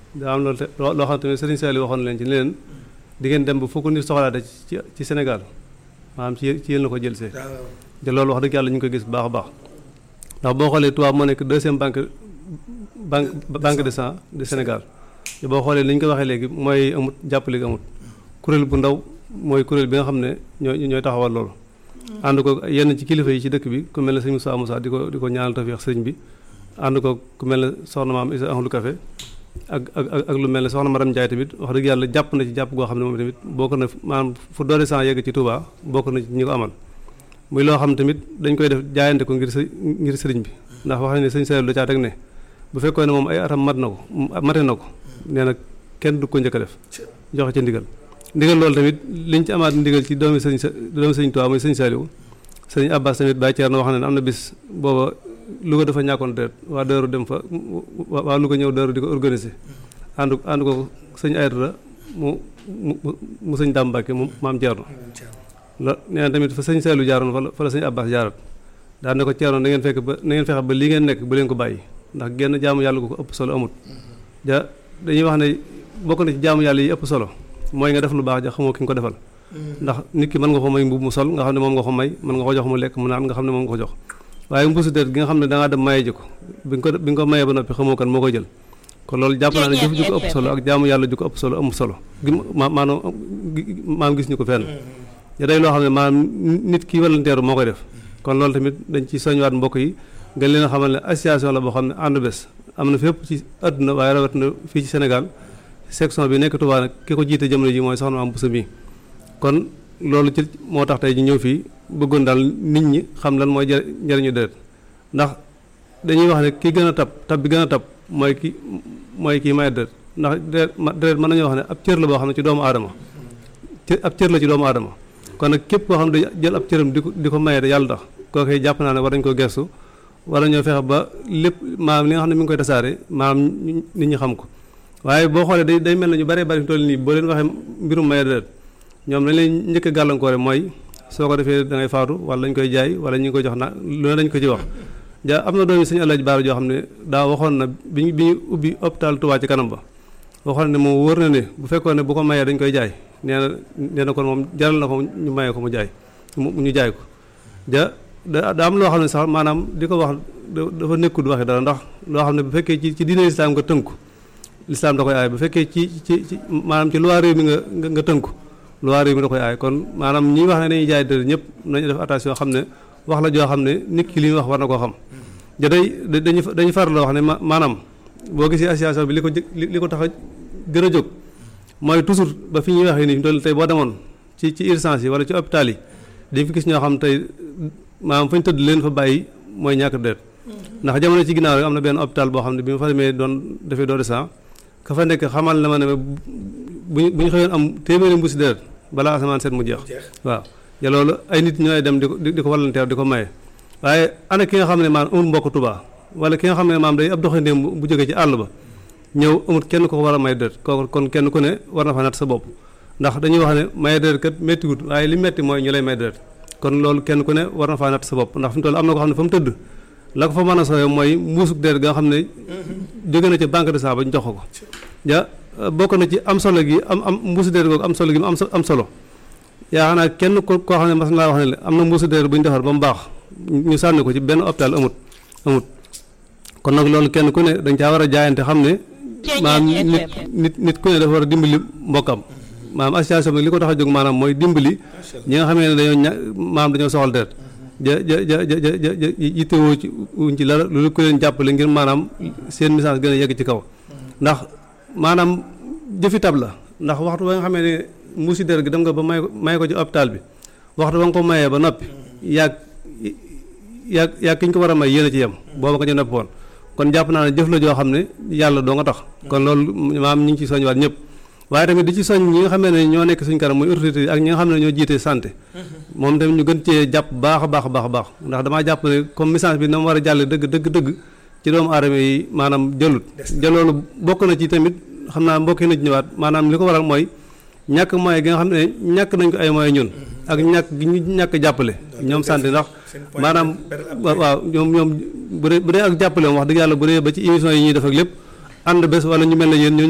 daa am loolu te loo xam tamit Serigne Saliou waxoon leen ci ne leen di ngeen dem ba fukk nit soxlaate ci ci Sénégal maanaam ci ci yéen la ko jël see te loolu wax dëgg yàlla ñu ngi koy gis bu baax a baax ndax boo xoolee Touba moo nekk deuxième banque banque banque de sang du Sénégal te boo xoolee li ñu ko waxee léegi mooy amut jàppale gi amut kuréel bu ndaw mooy kuréel bi nga xam ne ñooy ñooy taxawal loolu ànd ko yenn ci kilifa yi ci dëkk bi ku mel ne sëñ Moussa Moussa di ko di ko ñaanal tawfeex sëriñ bi ànd ko ku mel ne soxna maam Isa Ahlu Café ak ak ak lu mel ne soxna Maram Ndiaye tamit wax dëgg yàlla jàpp na ci jàpp goo xam ne moom tamit bokk na maanaam fu doole sang yegg ci Touba bokk na ci ñi ko amal muy loo xam tamit dañ koy def jaayante ko ngir ngir sëriñ bi ndax wax nañ ne sëñ Saliou da caa teg ne bu fekkoon ne moom ay atam mat na ko mate na ko nee na kenn du ko njëkk a def joxe ca ndigal ndigal loolu tamit liñ ci amaat ndigal ci doomi sëñ doomi sëñ Touba muy sëñ Saliou sëñ Abbas tamit Baye Thierno wax na ne am na bis booba Louga dafa ñàkkoon deret waa Daaru dem fa waa Louga ñëw Daaru di ko organiser ànd ànd ko sëñ Aydara mu mu mu sëñ Dame Mbacke mu maam Thierno la nee na tamit fa sëñ Saliou jaaroon fa la fa la sëñ Abbas jaarat daan ne ko Thierno na ngeen fekk ba na ngeen fexe ba li ngeen nekk bu leen ko bàyyi ndax genn jaamu yàlla gu ko ëpp solo amut ja dañuy wax ne bokk na ci jaamu yàlla yi ëpp solo mooy nga def lu baax ja xamoo ki nga ko defal ndax nit ki mën nga ko may mbubb mu sol nga xam ne moom nga ko may mën nga ko jox mu lekk mu naan nga xam ne moom nga ko jox waaye mbuusu déet gi nga xam ne da ngaa dem maye ji ko bi nga ko bi nga ko mayee ba noppi xamoo kan moo koy jël kon loolu jàpp naa ne jëf ju ko ëpp solo ak jaamu yàlla ju ko ëpp solo amul solo gi ma maanaam maam gis ñu ko fenn ya day loo xam ne maanaam nit ki volontaire moo koy def kon loolu tamit dañ ci soñwaat mbokk yi nga leen a xamal ne association la boo xam ne ànd bés am na fépp ci àdduna waaye rawat na fii ci Sénégal section bi nekk Touba nag ki ko jiite jamono ji mooy soxna am busa mi kon loolu ci moo tax tey ñu ñëw fii bëggoon daal nit ñi xam lan mooy njëriñu deret ndax dañuy wax ne ki gën a tab tab bi gën a tab mooy ki mooy kii may deret ndax deret deret mën nañoo wax ne ab cër la boo xam ne ci doomu aadama ab cër la ci doomu aadama kon nag képp koo xam ne jël ab cëram di ko di ko maye yàlla tax kooku jàpp naa ne war nañ ko gestu war nañoo fexe ba lépp maanaam li nga xam ne mi ngi koy tasaare maanaam nit ñi xam ko waaye boo xoolee day day mel na ñu bëree bëri toll nii boo leen waxee mbirum maye deret ñoom lañ leen njëkk a gàllankoore mooy soo ko defee da ngay faatu wala lañ koy jaay wala ñu ngi koy jox na lu ne dañ ko ci wax ja am na doomi suñu Alaaji Baara joo xam ne daa waxoon na bi ñu bi ñu ubbi hôpital Touba ci kanam ba waxoon ne moom wóor na ne bu fekkoon ne bu ko mayee dañ koy jaay nee na nee na kon moom jaral na ko ñu mayee ko mu jaay mu ñu jaay ko ja da da am loo xam ne sax maanaam di ko wax dafa nekkul waxi dara ndax loo xam ne bu fekkee ci ci diine lislaam nga tënku lislaam da koy aay bu fekkee ci ci ci maanaam ci loi réew mi nga nga tënku loi réew mi da koy aay kon maanaam ñi wax ne dañuy jaay dër ñëpp nañu def attention xam ne wax la joo xam ne nit ki li ñu wax war na koo xam ja day dañu dañu faral la wax ne maanaam boo gisee association bi li ko li ko tax a gën a jóg mooy toujours ba fi ñuy waxee nii toll tey boo demoon ci ci urgence yi wala ci hôpital yi dañ fi gis ñoo xam tey maanaam fa ñu tëdd leen fa bàyyi mooy ñàkk deret ndax jamono ci ginnaaw rek am na benn hôpital boo xam ne bi ma fa demee doon defee doo de sang ka fa nekk xamal na ma ne bu bu ñu xëyoon am téeméeri mbuusi deret balaa asamaan seet mu jeex waaw ya loolu ay nit ñooy dem di ko di ko volontaire di ko maye waaye ana ki nga xam ne maanaam amul mbokk Tuubaa wala ki nga xam ne maanaam day ab doxandéem bu jógee ci àll ba ñëw amul kenn ko war a may deret kooku kon kenn ku ne war na fa natt sa bopp ndax dañuy wax ne maye deret kat méttiwut waaye li métti mooy ñu lay may deret kon loolu kenn ku ne war na faa natt sa bopp ndax fi mu toll am na ko xam ne fa mu tëdd la ko fa mën a sooyee mooy mbuusug deret nga xam ne jóge na ci banque de sang ba ñu jox ko ja bokk na ci am solo gi am am mbuusu deret googu am solo gi mu am am solo yaa naa kenn ko koo xam ne mas naa wax ne am na mbuusu deret bu ñu defar ba mu baax ñu sànni ko ci benn hôpital amut amut kon nag loolu kenn ku ne dañ caa war a jaayante xam ne maanaam nit nit nit ku ne dafa war a dimbali mbokkam maanaam association bi li ko tax a jóg maanaam mooy dimbali ñi nga xamee ne dañoo ña maanaam dañoo soxal deret ja ja ja ja ja ja yittewoo ci wuñ ci dara lu ko leen jàppale ngir maanaam seen message gën a yegg ci kaw ndax maanaam jëfi tab la ndax waxtu ba nga xamee ne mbuusi deret gi dem nga ba may may ko ci hôpital bi waxtu ba nga ko mayee ba noppi yàgg yàgg yàgg ki ñu ko war a may yéen a ci yem booba nga ñu noppi woon kon jàpp naa ne jëf la joo xam ne yàlla doo nga tax kon loolu maam ñu ngi ci soñwaat ñëpp waaye tamit di ci soñ ñi nga xam ne ñoo nekk suñ kanam muy autorité ak ñi nga xam ne ñoo jiite santé moom tamit ñu gën cee jàpp baax a baax a baax a baax ndax damaa jàpp ne comme message bi na mu war a jàlle dëgg dëgg dëgg ci doomu aadama yi maanaam jëlut jëloolu bokk na ci tamit xam naa mbokki na ci ñëwaat maanaam li ko waral mooy ñàkk moyen gi nga xam ne ñàkk nañ ko ay moyen ñun ak ñàkk gi ñu ñàkk jàppale ñoom santé ndax maanaam waaw ñoom ñoom bu dee bu dee ak jàppale moom wax dëgg yàlla bu dee ba ci émission yi ñuy def ak lépp ànd bés wala ñu mel ne yéen